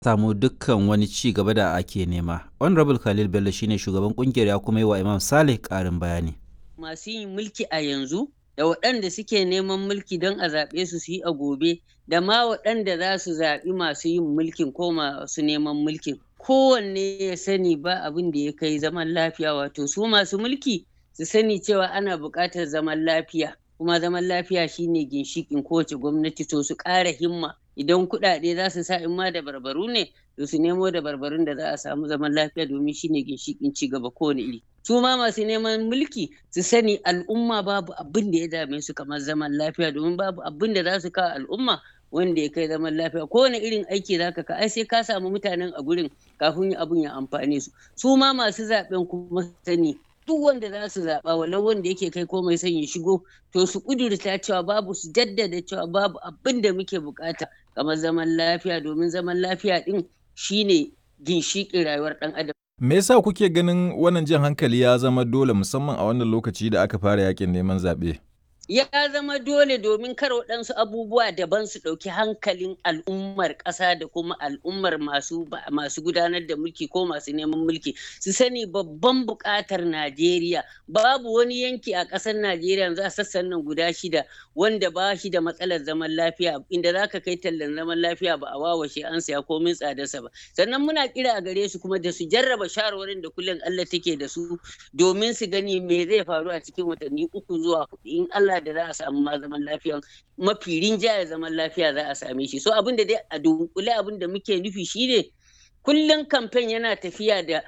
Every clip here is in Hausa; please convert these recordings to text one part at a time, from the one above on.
samu dukkan wani ci gaba da ake nema. Honorable Khalil Bello shine shugaban kungiyar ya kuma yi wa Imam Saleh ƙarin bayani. Masu yin mulki a yanzu da waɗanda suke neman mulki don a zaɓe su su yi a gobe da ma waɗanda za su zaɓi masu yin mulkin ko masu neman mulkin. Kowanne ya sani ba abin da ya kai zaman lafiya wato su masu mulki su sani cewa ana buƙatar zaman lafiya kuma zaman lafiya shine ginshiƙin kowace gwamnati to su ƙara himma idan kuɗaɗe za su sa in ma da barbaru ne to su nemo da barbarun da za a samu zaman lafiya domin shine ginshiƙin ci gaba kowane iri su ma masu neman mulki su sani al'umma babu abin da ya dame su kamar zaman lafiya domin babu abin da za su kawo al'umma wanda ya kai zaman lafiya kowane irin aiki za ka ai sai ka samu mutanen a gurin kafin abin ya amfane su su ma masu zaɓen kuma sani duk wanda za su zaɓa walau wanda yake kai ko mai son ya shigo to su ƙudurta cewa babu su jaddada cewa babu abin da muke bukata kamar zaman lafiya domin zaman lafiya ɗin shine ginshiƙin rayuwar ɗan adam. Me yasa kuke ganin wannan jan hankali ya zama dole musamman a wannan lokaci da aka fara yakin neman zaɓe? ya zama dole domin kar waɗansu abubuwa daban su ɗauki hankalin al'ummar ƙasa da kuma al'ummar masu masu gudanar da mulki ko masu neman mulki su sani babban buƙatar Najeriya babu wani yanki a ƙasar Najeriya yanzu a sassan nan guda shida wanda ba shi da matsalar zaman lafiya inda za ka kai tallan zaman lafiya ba a wawashe an saya komin tsadarsa ba sannan muna kira a gare su kuma da su jarraba shawarwarin da kullum Allah take da su domin su gani me zai faru a cikin watanni uku zuwa hudu in Allah da za a samu ma zaman lafiya mafi rinjaye zaman lafiya za a same shi so abin da dai a dunkule abin da muke nufi shine kullum kamfen yana tafiya da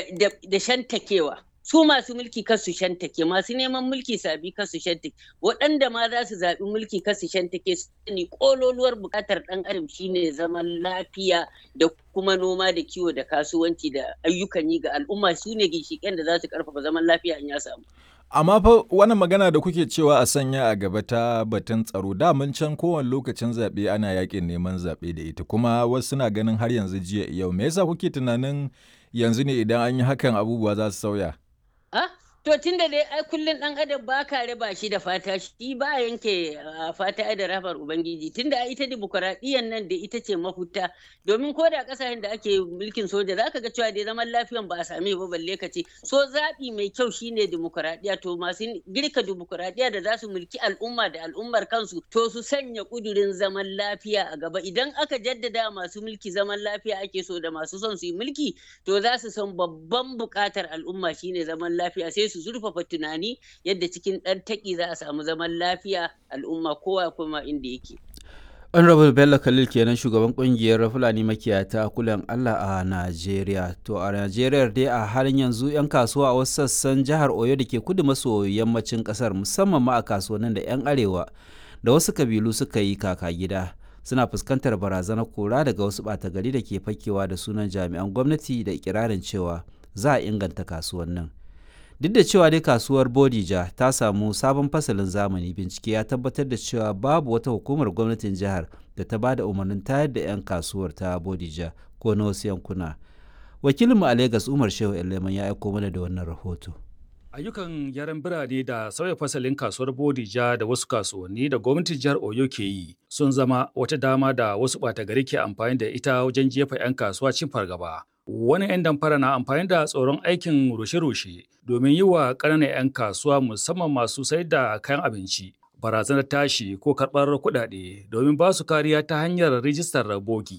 da shantakewa su masu mulki kar su shantake masu neman mulki sabi kar su shantake waɗanda ma za su zaɓi mulki kar su shantake su ne ƙololuwar buƙatar ɗan adam shine zaman lafiya da kuma noma da kiwo da kasuwanci da ayyukan yi ga al'umma su ne ginshiƙen da za su ƙarfafa zaman lafiya in ya samu Amma fa wannan magana da kuke cewa a sanya a gaba ta batun tsaro damun can kowane lokacin zaɓe ana yakin neman zaɓe da ita kuma wasu na ganin har yanzu jiya yau me yasa kuke tunanin yanzu ne idan an yi hakan abubuwa za su sauya? Ah, to tun da dai ai kullum ɗan adam ba ka raba shi da fata shi ba yanke fata da rafar ubangiji tun da ita dimokuraɗiyyar nan da ita ce mafuta domin ko da ƙasashen da ake mulkin soja za ka ga cewa dai zaman lafiyan ba a same ba balle ka ce so zaɓi mai kyau shine dimokuraɗiyya to masu girka dimokuraɗiyya da za su mulki al'umma da al'ummar kansu to su sanya ƙudurin zaman lafiya a gaba idan aka jaddada masu mulki zaman lafiya ake so da masu son su yi mulki to za su san babban buƙatar al'umma shine zaman lafiya sai su zurfafa tunani yadda cikin ɗan taƙi za a samu zaman lafiya al'umma kowa kuma inda yake. Honorable Bello Khalil kenan shugaban kungiyar Fulani makiyata kulan Allah a Najeriya. To a Najeriya dai a halin yanzu 'yan kasuwa a wasu sassan jihar Oyo da ke kudu maso yammacin kasar musamman ma a kasuwannin da 'yan arewa da wasu kabilu suka yi kaka gida. Suna fuskantar barazanar kora daga wasu ɓata gari da ke fakewa da sunan jami'an gwamnati da ikirarin cewa za a inganta kasuwannin. duk da cewa dai kasuwar bodija ta samu sabon fasalin zamani bincike ya tabbatar da cewa babu wata hukumar gwamnatin jihar da ta ba da umarnin tayar da 'yan kasuwar ta bodija ko na wasu yankuna wakilinmu a Legas umar shehu eleman ya aiko mana da wannan rahoto ayyukan gyaran birane da sauya fasalin kasuwar bodija da wasu kasuwanni da gwamnatin jihar oyo ke yi sun zama wata dama da wasu ɓata gari ke amfani da ita wajen jefa 'yan kasuwa cin fargaba wani 'yan damfara na amfani da tsoron aikin rushe-rushe domin yi wa ƙananan 'yan kasuwa musamman masu sayar da kayan abinci barazanar tashi ko karɓar kuɗaɗe domin ba su kariya ta hanyar rijistar bogi.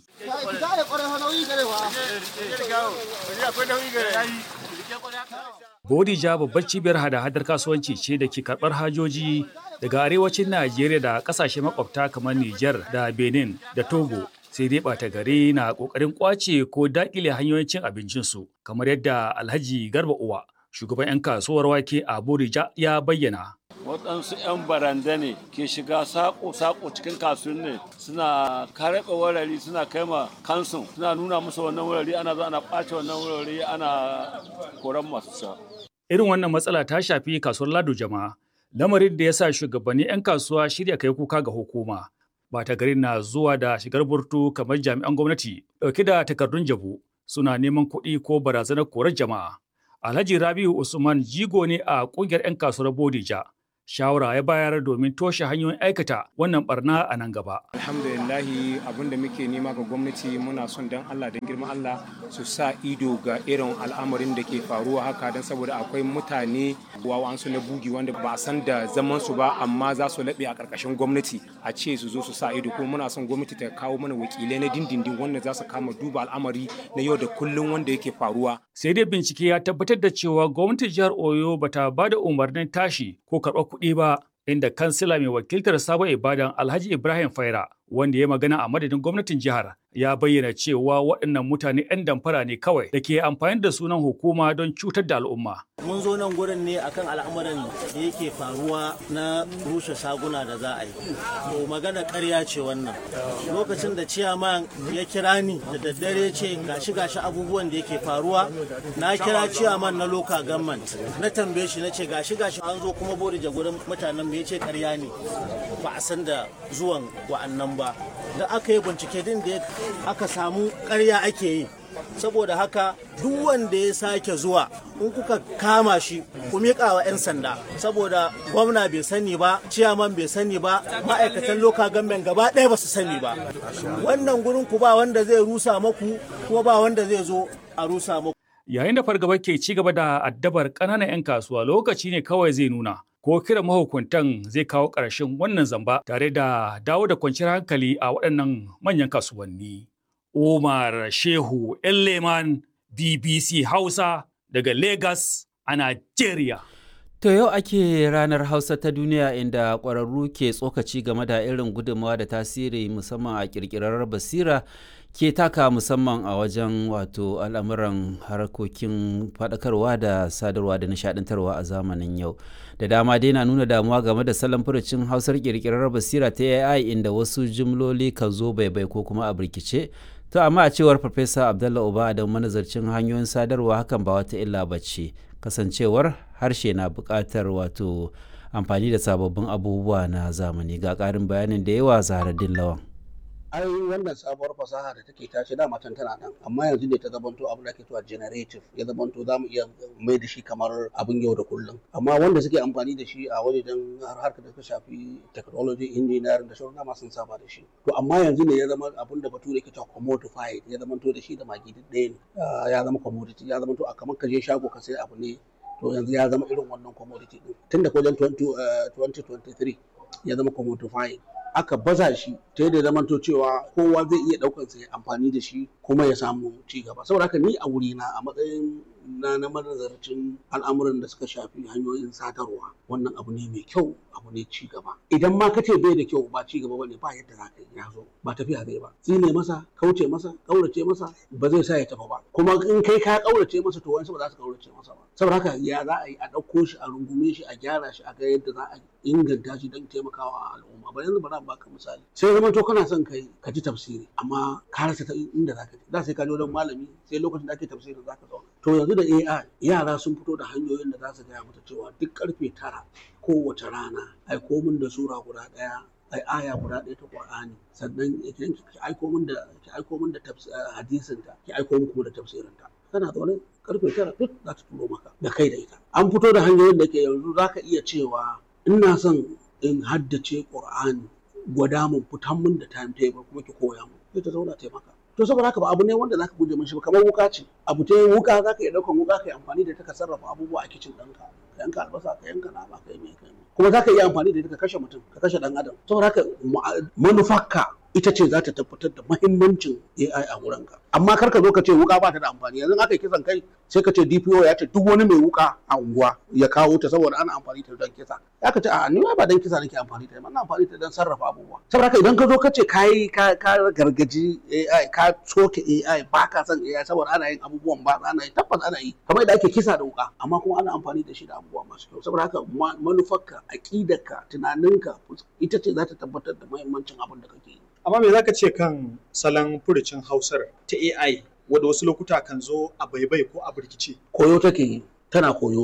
Bodija babbar cibiyar hada-hadar kasuwanci ce da ke karɓar hajoji daga arewacin Najeriya da ƙasashe makwabta kamar Nijar da Benin da Togo sai dai ɓata gari na ƙoƙarin ƙwace ko daƙile hanyoyin cin abincinsu kamar yadda alhaji garba uwa shugaban 'yan kasuwar wake a borija ya bayyana waɗansu 'yan baranda ne ke shiga saƙo-saƙo cikin kasuwanni suna karɓe wurare suna kai ma kansu suna nuna musu wannan wurare ana zo ana ƙwace wannan wurare ana koran masu sa. irin wannan matsala ta shafi kasuwar lado jama'a lamarin da ya sa shugabanni 'yan kasuwa shirya kai kuka ga hukuma bata garin na zuwa da shigar burtu kamar jami'an gwamnati dauke da takardun jabu suna neman kuɗi ko barazanar korar jama'a. Alhaji Rabiu Usman jigo ne a ƙungiyar 'yan kasuwar Bodija shawara ya bayar domin toshe hanyoyin aikata wannan barna a nan gaba. Alhamdulillahi abin da muke nema ga gwamnati muna son don Allah don girman Allah su sa ido ga irin al'amarin da ke faruwa haka don saboda akwai mutane wawansu na bugi wanda ba a san da zaman su ba amma za su laɓe a ƙarƙashin gwamnati a ce su zo su sa ido kuma muna son gwamnati ta kawo mana wakilai na dindindin wanda za su kama duba al'amari na yau da kullum wanda yake faruwa. Sai dai bincike ya tabbatar da cewa gwamnatin jihar Oyo bata ba da umarnin tashi ko karɓar kuɗi ba inda kansila mai wakiltar sabon ibadan Alhaji Ibrahim Faira wanda ya magana a madadin gwamnatin jihar ya bayyana cewa waɗannan mutane 'yan damfara ne kawai da ke amfani da sunan hukuma don cutar da al'umma. Mun zo nan gurin ne akan al'amuran da yake faruwa na rushe shaguna da za a yi. To magana ƙarya ce wannan. Lokacin da ciyaman ya kira ni da daddare ce gashi gashi abubuwan da yake faruwa na kira ciyaman na loka government na tambaye shi na ce gashi gashi an zo kuma bodija gurin mutanen ya ce ƙarya ne ba a san da zuwan wa'annan ba. Da aka yi bincike din da aka samu ƙarya ake yi saboda haka duk wanda ya sake zuwa in kuka kama shi ku miƙa wa 'yan sanda saboda gwamna bai sani ba ciyaman bai sani ba ma'aikatan loka gamben gaba ɗaya ba su sani ba wannan gurin ku ba wanda zai rusa maku kuma ba wanda zai zo a rusa maku yayin da fargaba ke ci gaba da addabar ƙananan 'yan kasuwa lokaci ne kawai zai nuna ko kiran mahukuntan zai kawo ƙarshen wannan zamba tare da dawo da kwanciyar hankali a waɗannan manyan kasuwanni. Umar Shehu Leman BBC Hausa daga Lagos a Najeriya. To yau ake ranar Hausa ta duniya inda ƙwararru ke tsokaci game da irin gudunmawa da tasiri musamman a ƙirƙirar basira ke taka musamman a wajen wato al'amuran harkokin faɗakarwa da sadarwa da nishaɗantarwa a zamanin yau. Da dama dai na nuna damuwa game da salon furucin hausar ƙirƙirar basira ta AI inda wasu jimloli kan zo baibai ko kuma a birkice. To amma a cewar Farfesa Abdullah Uba da manazarcin hanyoyin sadarwa hakan ba wata illa ba ce. kasancewar harshe na buƙatar wato amfani da sababbin abubuwa na zamani ga ƙarin bayanin da yawa zaharaddin lawan ai wannan sabuwar fasaha da take tashi da matan tana nan amma yanzu ne ta zamanto abin da ake cewa generative ya zamanto za mu iya mai da shi kamar abin yau da kullum amma wanda suke amfani da shi a wajen harkar da ta shafi technology engineering da sauran ma sun saba da shi to amma yanzu ne ya zama abin da bature ke cewa commodified ya zamanto da shi da magi ɗaya ne ya zama commodity ya zamanto a kamar ka je shago ka sai abu ne to yanzu ya zama irin wannan commodity din tun da wajen 2023 ya zama commodified aka baza shi ta yadda zamanto cewa kowa zai iya ɗaukar sa ya amfani da shi kuma ya samu ci gaba saboda haka ni a wurina a matsayin na na manazarcin al'amuran da suka shafi hanyoyin sadarwa wannan abu ne mai kyau abu ne ci gaba idan ma ka ce bai da kyau ba ci gaba bane ba yadda za ka yi ya zo ba tafiya zai ba tsine masa kauce masa kaurace masa ba zai sa ya tafi ba kuma in kai ka kaurace masa to wani ba za su kaurace masa ba saboda haka ya za a yi a ɗauko shi a rungume shi a gyara shi a ga yadda za a inganta shi don taimakawa al'umma ba yanzu ba za baka misali sai zama to kana son kai ka ji tafsiri amma ka rasa ta inda za ka je da sai ka je wajen malami sai lokacin da ake tafsirin za ka zauna to yanzu da AI yara sun fito da hanyoyin da za su gaya mata cewa duk karfe tara kowace rana ai komin da sura guda ɗaya ai aya guda ɗaya ta Qur'ani sannan ki aiko min da ki aiko min da hadisin ta ki aiko min kuma da tafsirin ta kana zaune karfe tara duk za ta turo maka da kai da ita an fito da hanyoyin da ke yanzu za ka iya cewa ina son in haddace Qur'ani gwada mun fitan mun da timetable kuma ki koya mun sai ta zauna taimaka to saboda haka ba abu ne wanda zaka guje mishi ba kamar wuka ce abu ta wuka zaka iya daukan wuka kai amfani da ita ka sarrafa abubuwa a kicin ɗinka ka yanka albasa ka yanka nama ka yi mai kai kuma zaka iya amfani da ita ka kashe mutum ka kashe dan adam saboda haka manufarka ita ce za ta tabbatar da mahimmancin AI a wurinka amma kar ka zo ka ce wuka ba ta da amfani yanzu aka yi kisan kai sai ka ce DPO ya ce duk wani mai wuka a unguwa ya kawo ta saboda ana amfani ta don kisa ya ka ce a ni ba don kisa nake amfani ta ba amfani ta don sarrafa abubuwa saboda haka idan ka zo ka ce ka yi ka gargaji AI ka soke AI ba ka son AI saboda ana yin abubuwan ba ana yi tabbas ana yi kamar da ake kisa da wuka amma kuma ana amfani da shi da abubuwa masu kyau saboda haka manufarka aƙidarka tunaninka ita ce za ta tabbatar da mahimmancin abin da kake yi amma me zaka ce kan salon furucin hausar ta AI wadda wasu lokuta kan zo a baibai ko a birkice koyo take yi tana koyo ne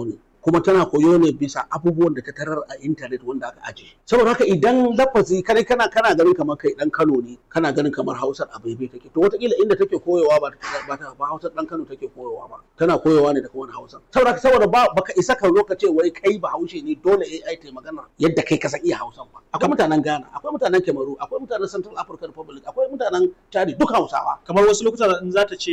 kuma tana koyo ne bisa abubuwan da ta tarar a intanet wanda aka aje saboda haka idan lafazi kai kana kana ganin kamar kai dan Kano ne kana ganin kamar Hausar a baibai take to wataƙila inda take koyowa ba ba ta ba Hausar dan Kano take koyowa ba tana koyowa ne da kuma Hausa saboda haka saboda ba baka isa ka zo ka ce wai kai ba Haushe ne dole AI ta magana yadda kai ka san iya Hausan ba akwai mutanen Ghana akwai mutanen Cameroon akwai mutanen Central African Republic akwai mutanen Chad duk Hausawa kamar wasu lokuta in za ta ce